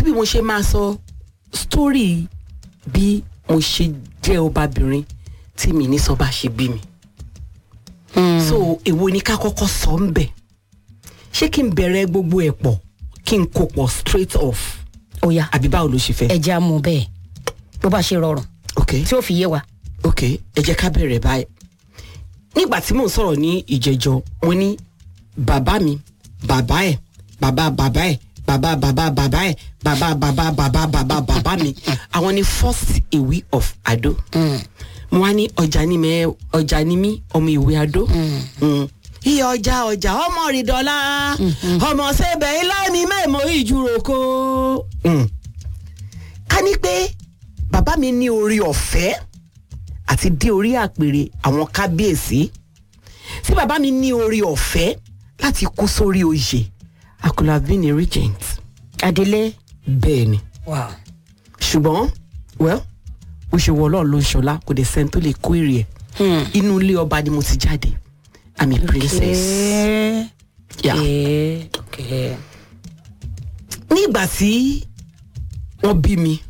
bí mo ṣe máa sọ sítórì bí mo ṣe jẹ́ ọbabìnrin tí mi ní sọ bá ṣe bí mi so èwo ni ká kọ́kọ́ sọ ń bẹ̀ ṣé kí n bẹ̀rẹ̀ gbogbo ẹ̀ pọ̀ kí n kó pọ̀ straight off ó yá àbí báwo ló ṣe fẹ́. ẹ jẹ́ àmú bẹ́ẹ̀ bó bá ṣe rọrùn ok tí ó fi yé wa. ok ẹ jẹ́ ká bẹ̀rẹ̀ báyìí nígbà tí mò ń sọ̀rọ̀ ní ìjẹjọ mo ní bàbá mi bàbá ẹ̀ bàbá bàbá ẹ̀ bàbá bàbá bàbá ẹ̀ bàbá bàbá bàbá bàbá bàbá mi àwọn ni first ìwé of Ado mo wá ní ọjà ni mẹ ọjà ni mí ọmọ ìwé Ado Mm. iye ọjà ọjà ọmọ rìndọ́lá ọmọ sẹ́bẹ̀ ilá mi mẹ́mọ́ ìjúròkó. Mm. ká ní pé bàbá mi ní orí ọ̀fẹ́ àti dé orí àpèrè àwọn kábíyèsí tí bàbá mi ní orí ọ̀fẹ́ láti kú sórí oyè I could have been a regent adélé. bẹ́ẹ̀ ni wow. ṣùgbọ́n well bó ṣe wọ ọlọ́run ló ń ṣọlá kò dé sẹ́ni tó lè kó èrè ẹ̀ inú ilé ọba ni mo ti jáde I'm a princess. Okay. Yeah. Okay. Okay. nígbà tí wọ́n bí mi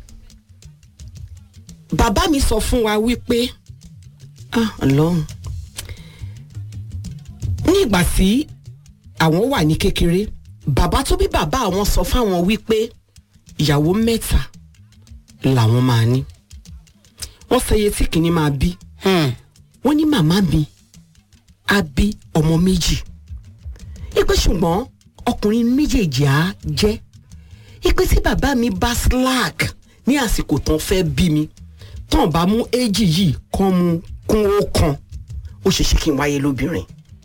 bàbá mi sọ fún wa wípé ah ọlọ́run nígbà tí àwọn wà ní kékeré bàbá tó bí bàbá àwọn sọ fáwọn wípé ìyàwó mẹ́ta làwọn máa ní wọ́n sọ iye tí kìíní máa bí Hmm. wọ́n ní màmá mi á bí ọmọ méjì ipe ṣùgbọ́n ọkùnrin méjèèjì á jẹ́ ipe tí bàbá mi bá slack ní àsìkò tán fẹ́ bí mi tán bá mú éjì yìí kán mu kún ó kan ó ṣeéṣe kí n wáyé lóbìnrin.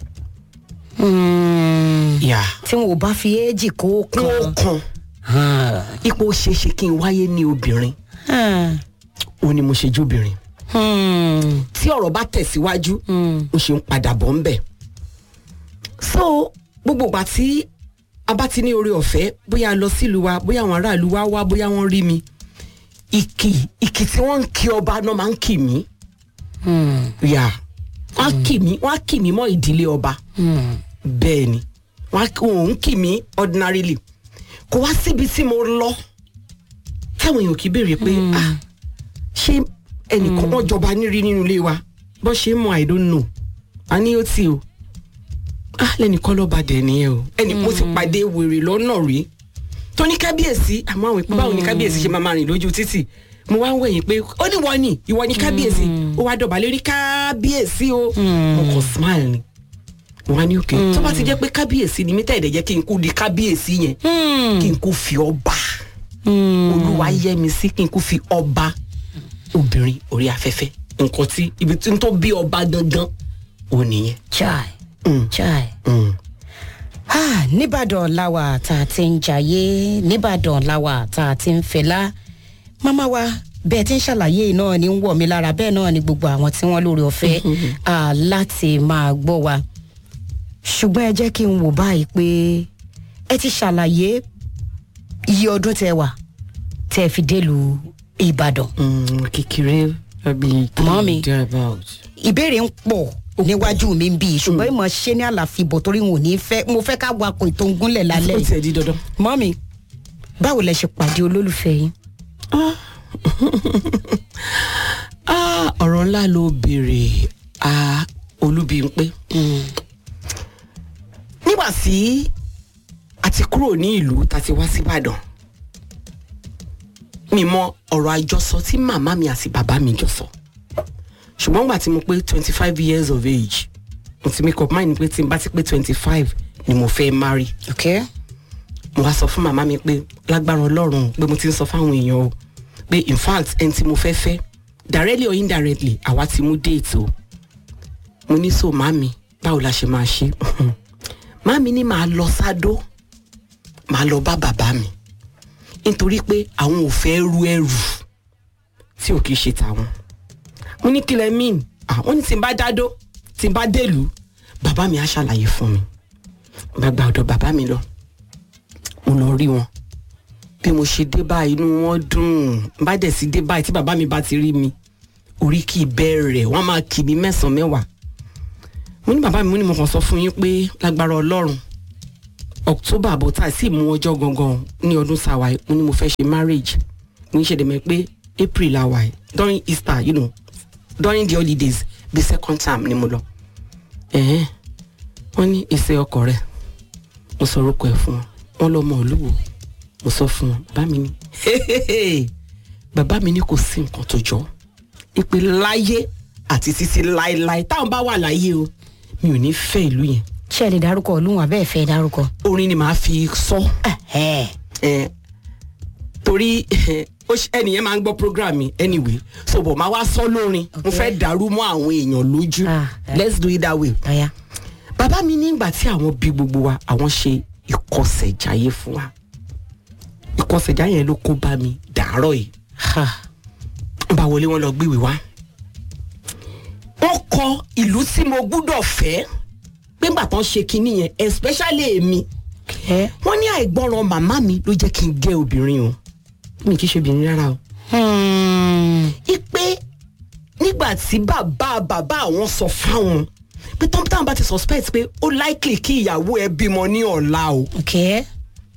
Hmm. yà tí wọn ò bá fi éèjì kó kún ó kan. kan ipò ó ṣeéṣe kí n wáyé ní obìnrin Hmm. ó ní mo ṣe jóbìnrin Hmm. tí ọ̀rọ̀ bá tẹ̀síwájú Hmm. ó ṣe ń padà bọ̀ ń bẹ̀. so gbogbo ìgbà tí a bá ti ní oore ọ̀fẹ́ bóyá a lọ sílùú wa bóyá àwọn aráàlú wa wá bóyá wọ́n rí mi ìkì ìkì tí wọ́n ń kí ọba náà máa ń kì mí Hmm. yà wọ́n á kì mí wọ́n á kì mí mọ́ ìdílé ọba Hmm. bẹ́ẹ̀ ni wọ́n á wọ́n ń kì mí ordinarily kò wá síbi tí mo lọ táwọn èèyàn kì í béèrè pé ah ṣé ẹnìkan wọn jọba nírí nínú ilé wa bó ṣe ń mọ i don't know a ní ó tì o ah lẹ́nìkan lọ́ba dẹ̀ nìyẹn o ẹnì mo ti pàdé wèrè lọ́nà rí tó ní kábíyèsí àmọ́ àwọn ìpín báwo ni kábíyèsí ṣe máa máa rìn lójú títì mo wá ń wẹ̀yìn pé ó ní wọ́n ni ìwọ ni kábíyèsí ó wá dọ̀bálẹ̀ rí kábíyèsí o mo kàn smile ni mo wá ní òkè tó bá ti jẹ́ pé kábíyèsí ni mí tẹ̀ ẹ̀dẹ̀ jẹ́ kí n kú di kábíyèsí yẹn Hmm. kí n kú fi ọba Hmm. olúwa yẹ mi sí kí n kú fi ọba obìnrin orí afẹ́fẹ́ nǹkan tí ibi tí n tó bí ọba gangan ò nìyẹn. chai Mm. chai. Mm. Ah, nìbàdàn làwà tá a ti ń jayé nìbàdàn làwà tá a ti ń fẹlá màmá wa bẹ́ẹ̀ tí ń ṣàlàyé náà ni ń wọ̀ mí lára bẹ́ẹ̀ náà ni gbogbo àwọn tí wọ́n lórí ọ̀fẹ́ ah, láti máa gbọ́ wa ṣùgbọ́n ẹ jẹ́ kí n wò báyìí pé ẹ ti ṣàlàyé iye ọdún tẹ wà tẹ fi délùú Ìbàdàn Mm, kékeré àbí Mọ́mì. thereabout. ìbéèrè ń pọ̀ níwájú mi ń bí ṣùgbọ́n ìmọ̀ ṣe ní àlàfíbọ̀ torí n ò ní fẹ́ mo fẹ́ ká wakọ̀ ètò ń gúnlẹ̀ lálẹ́ ó yìí tiẹ̀ di dandan. mọ́mí báwo lẹ ṣe pàdé olólùfẹ́ yín. Ah, ọ̀rọ̀ ńlá ló béèrè a Olúbímpé. nígbà tí a ti kúrò ní ìlú tá a ti wá síbàdàn mi mọ ọ̀rọ̀ àjọsọ tí màmá mi àti bàbá mi jọ sọ ṣùgbọ́n gbà tí mo pé twenty five years of age mo ti make up mind pé tí n bá ti pé twenty five ni mo fẹ́ marry ok mo wá sọ fún màmá mi pé lágbára ọlọ́run pé mo ti ń sọ fáwọn èèyàn o pé in fact ẹni tí mo fẹ́ fẹ́ directly or indirectly àwa ti mú déètì o mo ní so màmí báwo la ṣe máa ṣe màmí ní màá lọ sádó màá lọ bá bàbá mi nítorí pé àwọn ò fẹ́ ru ẹrù tí ò kìí ṣe tàwọn mo ní kílẹ̀ mean àwọn ní tí n bá dádó tí n bá délùú bàbá mi á ṣàlàyé fún mi gbàgbà ọ̀dọ̀ bàbá mi lọ mo lọ rí wọn bí mo ṣe dé báyìí inú wọn dùn bá dẹ̀ sí dé báyìí tí bàbá mi bá ti rí mi orí kì í bẹ̀rẹ̀ wọ́n máa kì mí mẹ́sàn-án mẹ́wàá mo ní bàbá mi mo ní mo kàn sọ fún yín pé lágbára ọlọ́run october àbọ̀tà sì mú ọjọ́ gangan ní ọdún sáwa yìí mo ní mo fẹ́ ṣe marriage mo ń ṣe dèmẹ́ pé april la wà yìí during easter you know during the holidays the second term ni mo lọ ẹ̀hẹ́n wọ́n ní èsè ọkọ rẹ̀ mo sọ orúkọ ẹ̀ fún wọn wọ́n lọ́mọ olúwo mo sọ fún wọn bàbá mi ní bàbá mi ní kò sí nǹkan tó jọ ìpè láyé àti títí láéláé táwọn bá wà láyé o mi ò ní fẹ́ ìlú yẹn ṣé ẹ lè dárúkọ olúwọn abẹ́ẹ̀ fẹ́ dárúkọ. orin ni màá fi sọ ẹ ẹ torí ó ṣe- ẹnìyẹn máa ń gbọ́ program mi anyway so bọ̀ máa wá sọ lórin mo Okay. fẹ́ dàrú mọ́ àwọn èèyàn lójú Ah, eh. let's do it that way. ọ̀ya. bàbá mi nígbà tí àwọn bí gbogbo wa àwọn ṣe ìkọsẹ̀jáyé fún wa ìkọsẹ̀jáyé yẹn ló kó bá mi dàárọ̀ yìí Ha. ń bá wọlé wọn lọ gbéwèé wá. wọ́n kọ ìlú tí mo gbúdọ̀ fẹ́ pé ńgbà tán ṣe kinní yẹn especially èmi ẹ. wọ́n ní àìgbọràn màmá mi ló jẹ́ kí n gẹ́ obìnrin o mi kì í ṣe obìnrin rárá o. Hmm. ipe nígbà tí bàbá bàbá àwọn sọ fáwọn pé tọ́m táwọn bá ti suspect pé ó likely kí ìyàwó ẹ bímọ ní ọ̀la o ok.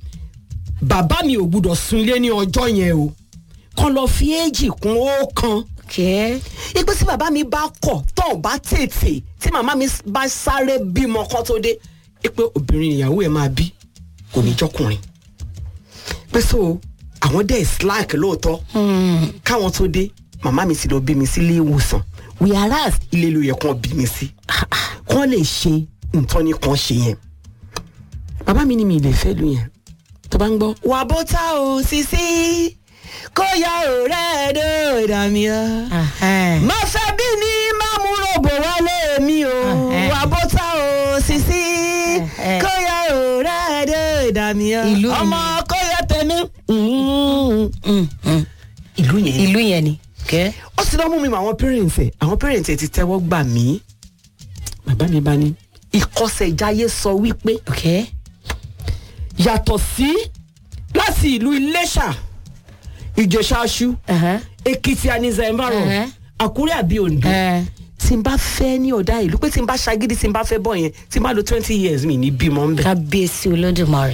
bàbá mi ò gbúdọ̀ sun ilé ní ọjọ́ yẹn o kàn lọ fi éjì kún ọ̀kan ok. ipe tí bàbá mi bá kọ̀ tó ò bá tètè tí màmá mi bá sáré bímọ kán tó dé ipe obìnrin ìyàwó ẹ máa bí kò ní jọkùnrin pé so àwọn dẹ̀ slack lóòótọ́ Hmm. káwọn tó dé màmá mi ti lọ bí mi sílé ìwòsàn whereas ilé ló yẹ kán bí mi sí kán lè ṣe nǹkan ní kan ṣe yẹn bàbá mi ní mi lè fẹ́ lu yẹn tó bá ń gbọ́. wà bó tá o sisi kó ya ọ̀rẹ́ ẹ̀dọ́ ìdààmú ọ. Ahẹ́. má fẹ́ bí ni má mú ròbò wálé mi o Ẹhẹ́. wà bó tá o sisi Ẹhẹ́. kó ya ọ̀rẹ́ ẹ̀dọ́ ìdààmú ọ. Ìlú ọmọ kó ya tẹ̀mí. Hmm, hmm. ìlú yẹn ìlú yẹn ni. ok. ó sì lọ́ mú mi mọ àwọn parents ẹ̀ àwọn parents ẹ̀ ti tẹ́wọ́ gbà mí bàbá mi bá ní ìkọsẹ̀jáyé sọ wípé ok. yàtọ̀ sí láti ìlú iléṣà ìjẹ̀ṣàṣù Ẹhẹ́. èkìtì ànizà ẹ̀mbàrọ̀ Ẹhẹ́. àkúrẹ́ àbí oǹdó ẹ. tí n bá fẹ́ ní ọ̀dà ìlú pé tí n bá ṣagídí tí n bá fẹ́ bọ̀ yẹn tí n bá lo twenty years mi ní bímọ ń bẹ̀. kábíyèsí olódùmarè.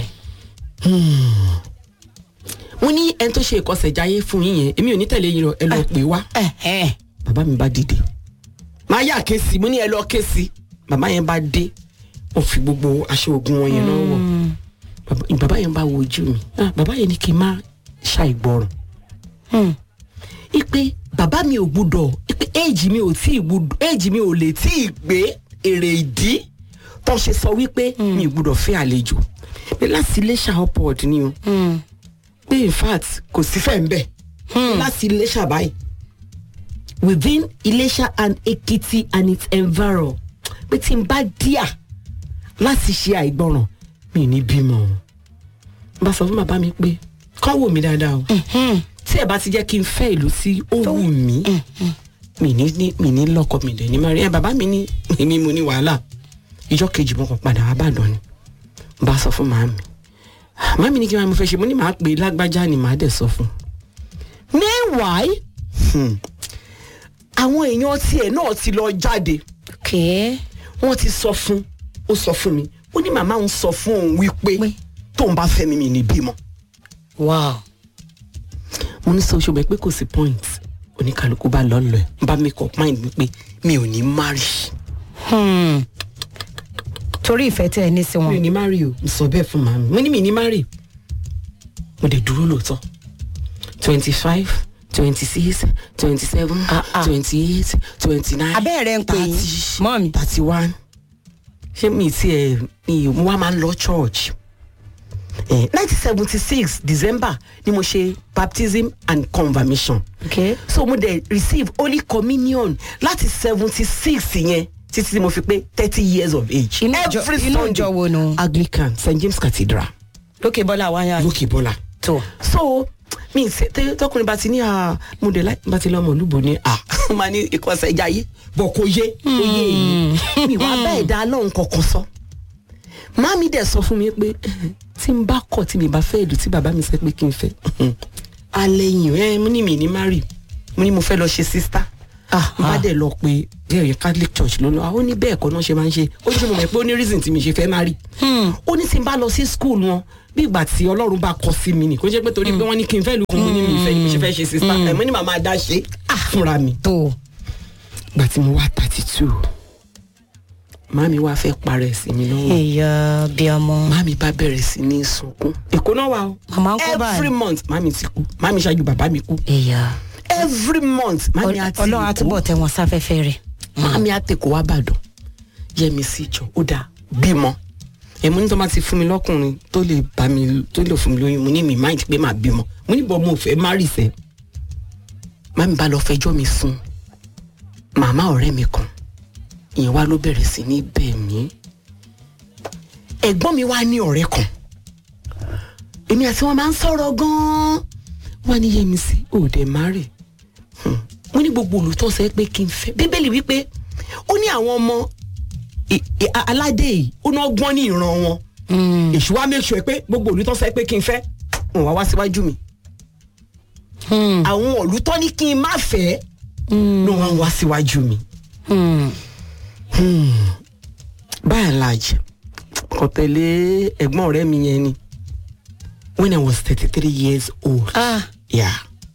mo ní ẹni tó ṣe ìkọsẹ̀jáyé fún yín yẹn èmi ò ní tẹ̀lé yín lọ ẹ lọ pè wá. Ẹhẹ́. bàbá mi bá dìde máa yà ké sí mo ní ẹ lọ ké sí bàbá yẹn bá dé ó fi gbogbo aṣọ ogun wọn yẹn náà wọ Bàbá- bàbá yẹn bá wo ojú mi Ah, bàbá yẹn ní kí n má ṣàìgbọràn Hmm. ipe bàbá mi ò gbúdọ̀ ipe éèjì mi ò tí ì gbúdọ̀ éèjì mi ò lè tí ì gbé èrè ìdí tó ṣe sọ wípé mi ò gbúdọ̀ fẹ́ àlejò pé láti iléṣà upward ni o Hmm. pé in fact kò sí fẹ́ ń bẹ̀ láti iléṣà báyìí within iléṣà and ekiti and its environ pé tí n bá díà láti ṣe àìgbọràn mi ò ní bímọ o n bá sọ fún bàbá mi pé kán wò mí dáadáa o Hmm. tí ẹ bá ti jẹ́ kí n fẹ́ ìlú tí ó wù mí mi ní ní mi ní lọ́kọ mi dẹ̀ ní má rí ẹ bàbá mi ní èmi mo ní wàhálà ìjọ kejì mo kàn padà wá bàdàn ni n bá sọ fún màámi màámi ní kí wọ́n mo fẹ́ ṣe mo ní màá pè é lágbájá ni màá dẹ̀ sọ fún un. meanwhile hmm, àwọn èèyàn tiẹ̀ náà ti lọ jáde ok. wọ́n ti sọ fún ó sọ fún mi ó ní màmá òun sọ fún òun wípé Pé? tóun bá fẹ́ mi mi ní bímọ wow. mo ní sọ ṣùgbọ́n pé kò sí point oníkàlùkù bá lọ lọ ẹ̀ n bá make up mind mi pé mi ò ní marry Hmm. torí ìfẹ́ tẹ́ ẹ ní sí mi ò wọn. ní marry o mo sọ bẹ́ẹ̀ fún màmí mo ní mi ní marry mo dẹ̀ dúró lóòótọ́ twenty five twenty six twenty seven Ah, ah. twenty eight twenty nine abẹ́ rẹ̀ ń pè yín mọ́ mi. thirty one ṣé mi ti ẹ̀ mi ò mo wá máa ń lọ church nineteen seventy six december ni mo ṣe baptism and confirmation ok. so mo dẹ̀ receive holy communion láti seventy six yẹn títí tí mo fi pé thirty years of age. Inú ìjọ- inú ìjọ wo nu? anglican st james cathedral lókè bọ́lá wáyà lókè bọ́lá. tó. so mi ṣe tẹ tọkùnrin bá ti ní à mo dẹ̀ láì bá ti lọ́mọ olúbo ní à máa ní ìkọsẹ̀ ìjayé bọ̀ kò yé kò yé èyí mi wá bá ẹ̀dá lọ́hùn kankan sọ. Màmí dẹ̀ sọ fún mi pé tí n bá kọ̀ tí mi bá fẹ́ ìlú tí bàbá mi sẹ́ pé kí n fẹ́ alẹ́ yìí ẹ mo ní mi ní mari mo ní mo fẹ́ lọ ṣe sísítà Ah, n bá ah. dẹ̀ lọ pé díẹ̀ yẹn catholic church ló lọ àwọn ní bẹ́ẹ̀ kọ́ náà ṣe máa ń ṣe ó ní sọ mo mọ̀ pé ó ní reason tí mi ṣe fẹ́ má rí ó ní tí n bá lọ sí school wọn bí ìgbà tí ọlọ́run bá kọ sí mi nì kó jẹ́ pé torí pé wọ́n ní kí n fẹ́ lu mo ní mi ìfẹ́ ni mo ṣe fẹ́ ṣe sista ẹ̀ mo ní màmá dá ṣe fúnra mi tó gbà tí mo wá thirty two màmí wá fẹ́ parẹ́ sí mi lọ́wọ́ ìyá bí ọmọ màmí bá bẹ̀rẹ̀ sí ní sunkún èkó náà wà o Màmá ń kọ́ báyìí. every month màmí ti kú màmí ṣáájú bàbá mi kú ìyá every month màmí àti ọlọ́run àtúbọ̀ tẹ wọn sáfẹ́fẹ́ rẹ̀ màmí àtẹ̀kọ́ wá bàdàn yẹmi sí ìjọ ó dáa bímọ èmi ní tó máa ti fún mi lọ́kùnrin tó lè bá mi tó lè fún mi lóyún mo ní mi mind pé màá bímọ mo ní bọ́ mo fẹ́ má rì sẹ́ màmí bá lọ fẹjọ́ mi sùn màmá ọ̀rẹ́ mi kan ìyẹn wá ló bẹ̀rẹ̀ sí ní bẹ̀ mí ẹ̀gbọ́n mi wá ní ọ̀rẹ́ kan èmi àti wọn máa ń sọ̀rọ̀ gan-an wọ́n ní yẹmi sí òde márì mo ní gbogbo olùtọ́sẹ̀ pé kí n fẹ́ bíbélì wípé ó ní àwọn ọmọ ì- ì- a- aládé yìí ó náà gbọ́n ní ìran wọn èṣù wa make sure pé gbogbo olùtọ́sẹ̀ pé kí n fẹ́ wọn wá wá síwájú mi àwọn olùtọ́ ní kí n má fẹ́ ló wá ń wá síwájú mi by and large kò tẹ̀lé ẹ̀gbọ́n ọ̀rẹ́ mi yẹn ni when I was thirty three years old. ah Yeah.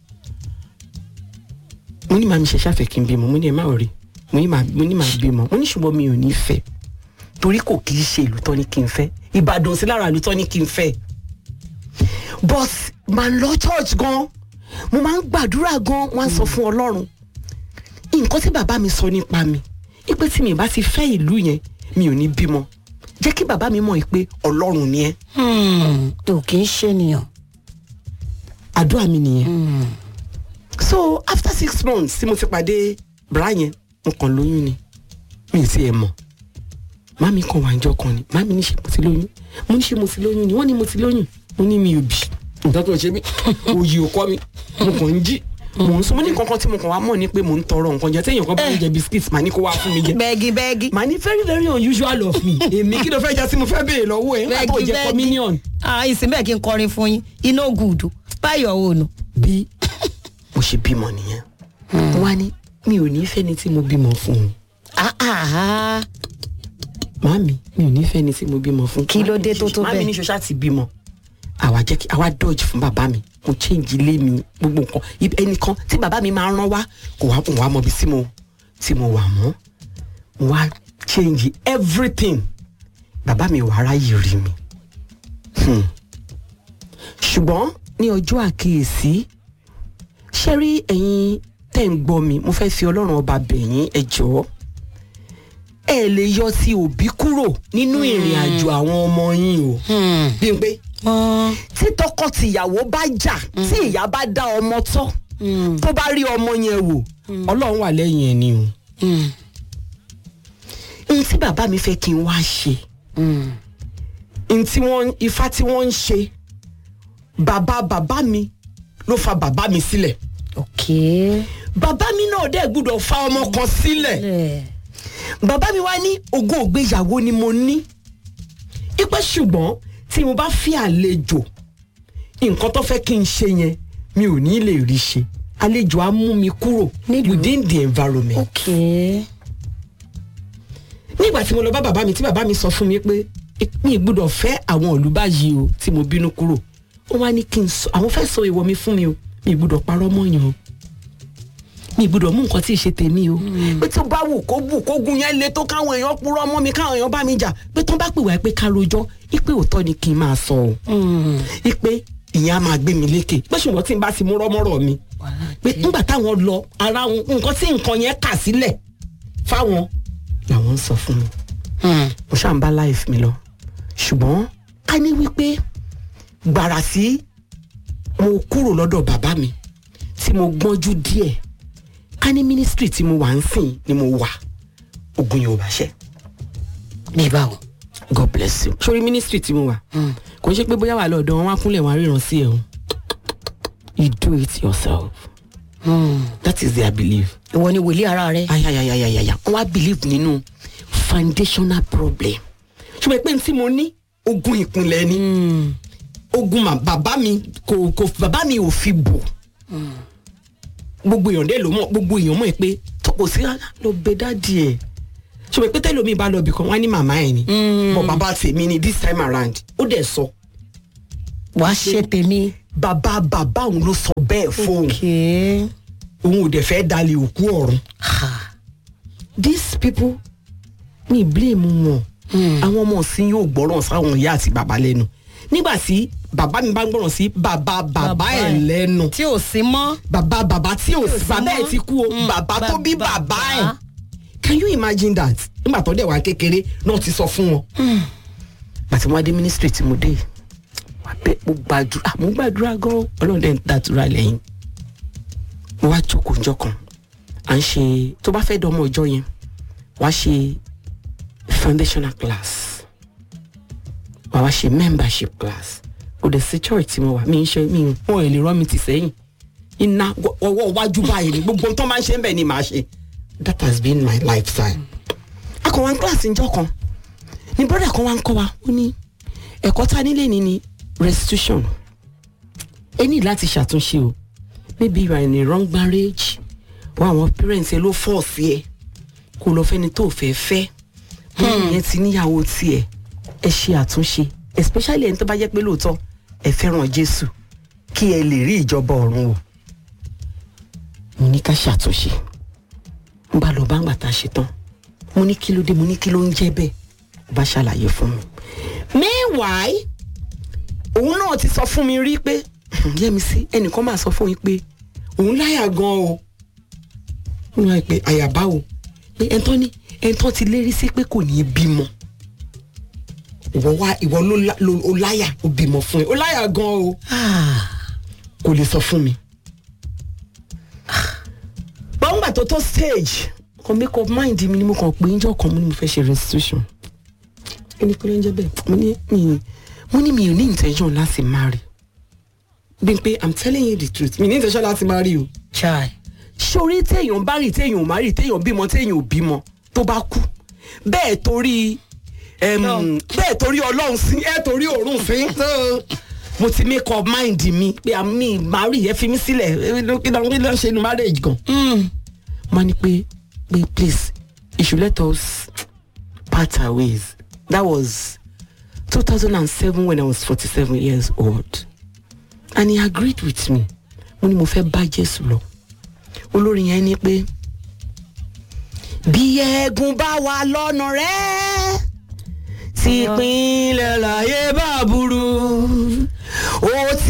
mo ní màá mi ṣe ṣàfẹ́ kí n bímọ mo ní ẹ má rí mo ní màá mo ní màá bímọ mo ní ṣùgbọ́n mi ò ní fẹ́ torí kò kì í ṣe ìlú tán ní kí n fẹ́ ìbàdàn sí lára ìlú tán ní kí n fẹ́ but màá lọ church gan mo máa ń gbàdúrà gan wọ́n á sọ fún ọlọ́run nǹkan tí bàbá mi sọ nípa mi ipe tí mi bá ti fẹ́ ìlú yẹn mi ò ní bímọ jẹ́ kí bàbá mi mọ̀ pé ọlọ́run ni ẹ́ tó kì í ṣe nìyàn àdúrà mi nìyẹn. so after six months tí mo ti pàdé bra yẹn mo kàn lóyún ni mi ì tiẹ̀ mọ̀ mami kan wà njọ́ kan ni mami ní ṣe mo ti lóyún mo ní ṣe mo ti lóyún ni wọ́n ní mo ti lóyún mo ní mi ò bì nǹkan tó ń ṣe mí òyì ò kọ́ mi mo kàn ń jí mo ń sún mo ní nǹkan kan tí mo kàn wá mọ̀ ni pé mo ń tọrọ nǹkan jẹ téèyàn kan bá ń jẹ biscuit màá ní kó wá fún mi jẹ bẹ́ẹ̀gì bẹ́ẹ̀gì màá ní very very unusual of me èmi kí ló fẹ́ jẹ́ sí mo fẹ́ béèrè lọ́wọ́ ẹ̀ nígbà tó jẹ́ communion ah ìsìn bẹ́ẹ̀ kí n kọrin fún yín iná gùdù báyọ̀ òòlù bí mo ṣe bímọ nìyẹn wọn á ní mi ò ní fẹ́ni tí mo bímọ fún un ah ah màámi mi ò ní fẹ́ni tí mo bímọ fún. Kí ló dé tó tó màámi bẹ́ẹ̀? ní ṣoṣá ti bímọ àwa jẹ́ kí àwa dodge fún bàbá mi mo change ilé mi gbogbo nǹkan Ibi- ẹnìkan tí bàbá mi máa ń rán wá kò wá kò wá mọ ibi tí mo tí mo wà mọ́ mo wá change everything bàbá mi wà ráyè rí mi Hmm. ṣùgbọ́n ní ọjọ́ àkíyèsí ṣé rí ẹ̀yin tẹ́ ń gbọ́ mi mo fẹ́ fi ọlọ́run ọba bẹ̀yìn ẹ jọ̀ọ́ ẹ lè yọ sí òbí kúrò nínú ìrìn àjò àwọn ọmọ yín o bí n pé tí tọkọtìyàwó bá jà tí ìyá bá dá ọmọ tọ́ tó bá rí ọmọ yẹn wò ọlọ́run wà lẹ́yìn ẹ̀ ni o ohun tí bàbá mi fẹ́ kí n wá ṣe ohun tí wọ́n ifá tí wọ́n ń ṣe bàbá bàbá mi ló fa bàbá mi sílẹ̀ ok bàbá mi náà dẹ̀ gbúdọ̀ fa ọmọ kan sílẹ̀ ẹ bàbá mi wá ní ogún ògbéyàwó ni mo ní ipe ṣùgbọ́n tí mo bá fi àlejò nǹkan tó fẹ́ kí n ṣe yẹn mi ò ní lè rí ṣe àlejò á mú mi kúrò Nílùú. within the environment. ok nígbà tí mo lọ bá bàbá mi tí bàbá mi sọ fún mi pé mi ì gbúdọ̀ fẹ́ àwọn ìlú báyìí o tí mo bínú kúrò ó wá ní kí n sọ àwọn fẹ́ sọ ìwọ mi fún mi o mi ì gbúdọ̀ parọ́ mọ́yàn o mi ì gbúdọ̀ mú nǹkan tí ì ṣe tèmi o pé tó bá wù kó wù kó gun yẹn le tó káwọn èèyàn purọ́ mọ́ mi káwọn èèyàn bá mi jà pé tó bá pè wá pé ká rojọ́ ipe òótọ́ ni kí n máa sọ o ipe ìyẹn á máa gbé mi lékè pé ṣùgbọ́n tí n bá ti mú rọ́mọ́rọ́ mi pé nígbà táwọn lọ ara wọn nǹkan tí nǹkan yẹn kà sílẹ̀ fáwọn làwọn ń sọ fún mi mo ṣáà ń bá life mi lọ ṣùgbọ́n ká ní wípé gbàrà sí mo kúrò lọ́dọ̀ bàbá mi tí mo gbọ́njú díẹ̀ ká ní ministry tí mo wà ń sìn ni mo wà ogun yóò bá ṣẹ bí báwo god bless you sórí ministry tí mo wà kò ń ṣe pé bóyá wà lọ́dọ̀ wọn wá kúnlẹ̀ wọn á ríran sí ẹ̀ o you do it yourself that is their belief ìwọ ni wòlíì ara rẹ ayayayayaya wọn wá believe nínú foundational problem ṣùgbọ́n pé tí mo ní ogun ìpínlẹ̀ ni ogun ma- bàbá mi kò kò bàbá mi ò fi bò gbogbo èèyàn dé ló mọ̀ gbogbo èèyàn mọ̀ pé tó kò sí rárá lọ bẹ dáàdì ẹ̀ ṣùgbọ́n pé tẹ́lómi bá lọ bì kan wọ́n á ní màmá ẹ̀ ni bọ̀ bàbá tèmi ni this time around ó dẹ̀ sọ wàá ṣe tèmi. bàbá bàbá òun ló sọ bẹ́ẹ̀ fóun okay. òun ò dẹ̀ fẹ́ dalẹ̀ òkú ọ̀run ha. these people mi blame wọn àwọn ọmọ sí yóò gbọ́ràn sáwọn ìyá àti bàbá lẹ́nu nígbà tí bàbá mi bá ń gbọ́ràn sí bàbá bàbá ẹ̀ lẹ́nu tí ò sí mọ́. bàbá bàbá tí ò sí bàbá ẹ̀ ti kú o bàbá tó bí bàbá ẹ̀ can you imagine that nígbà tó dẹ̀ wá kékeré náà ti sọ fún wọn. àti wọn dé ministry tí mo dé wà bẹ́ẹ̀ mo gbàdúrà mo gbàdúrà gan ọlọ́run dẹ̀ ń dàdúrà lẹ́yìn mo wá jókòó njọ́ kan à ń ṣe tó bá fẹ́ dọ́mọ ọjọ́ yẹn wá ṣe foundational class wà wá ṣe membership class kò dẹ̀ sí church tí mo wà mí ń ṣe mí wọn ò lè rán mi tì sẹ́yìn iná ọwọ́ iwájú báyìí ni gbogbo tó máa ń ṣe ń bẹ̀ ni màá ṣe that has been my lifestyle. akọ̀wá class njọ́ kan ni brother kan wá ń kọ́ wa ó ní ẹ̀kọ́ tá nílé ni ni restitution ẹ ní láti ṣàtúnṣe o maybe you are in a wrong marriage wọn àwọn parents ẹ ló fọ́ọ̀sì ẹ kó lọ fẹ́ni tó fẹ́ fẹ́ wọn yẹn ti níyàwó tiẹ̀ ẹ ṣe àtúnṣe especially ẹni tó bá jẹ́ pé lóòótọ́ ẹ fẹ́ràn Jésù kí ẹ lè rí ìjọba ọ̀run o mo ní ká ṣàtúnṣe n bá lọ bá ń gbà tá a ṣe tán mo ní kí ló dé mo ní kí ló ń jẹ́ bẹ́ẹ̀ ó bá ṣàlàyé fún mi meanwhile òun náà ti sọ fún mi rí pé Yẹ́misí ẹnìkan máa sọ fún yín pé òun láyà gan o wọ́n máa pe àyàbá o pé ẹ̀ńtọ́ ní ẹ̀ńtọ́ ti lérí sí pé kò ní í bímọ ìwọ wá ìwọ ló lá- ló- ó láyà ó bímọ fún ẹ ó láyà gan o kò lè sọ fún mi. gbọ́ngbà tó tó stage kan make up mind mi ni mo kàn pé njọ́ kan mo ní mo fẹ́ ṣe restitution ẹni pé ló ń jẹ́ bẹ́ẹ̀ mo ní mi mo ní mi ò ní intention láti marry bí n pé i'm telling you the truth mi ní intention láti marry o chai. sórí téèyàn bá rí téèyàn ò má rí téèyàn bímọ téèyàn ò bímọ tó bá kú bẹ́ẹ̀ torí em, bẹ́ẹ̀ torí ọlọ́run sí ẹ̀ torí òórùn sí. So, mo ti make up mind mi pé àmì marry ẹ fi mí sílẹ̀ ẹ ló- kí ló kí ló ń ṣe nu marriage gan. mo ní pé pé please you should let us part our ways that was two thousand and seven when I was forty-seven years old and he agreed with me mo ní mo fẹ́ bá Jésù lọ olórin yẹn ní pé bí ẹ̀gún bá wà lọ́nà rẹ̀ tí ìpínlẹ̀ láyé bá burú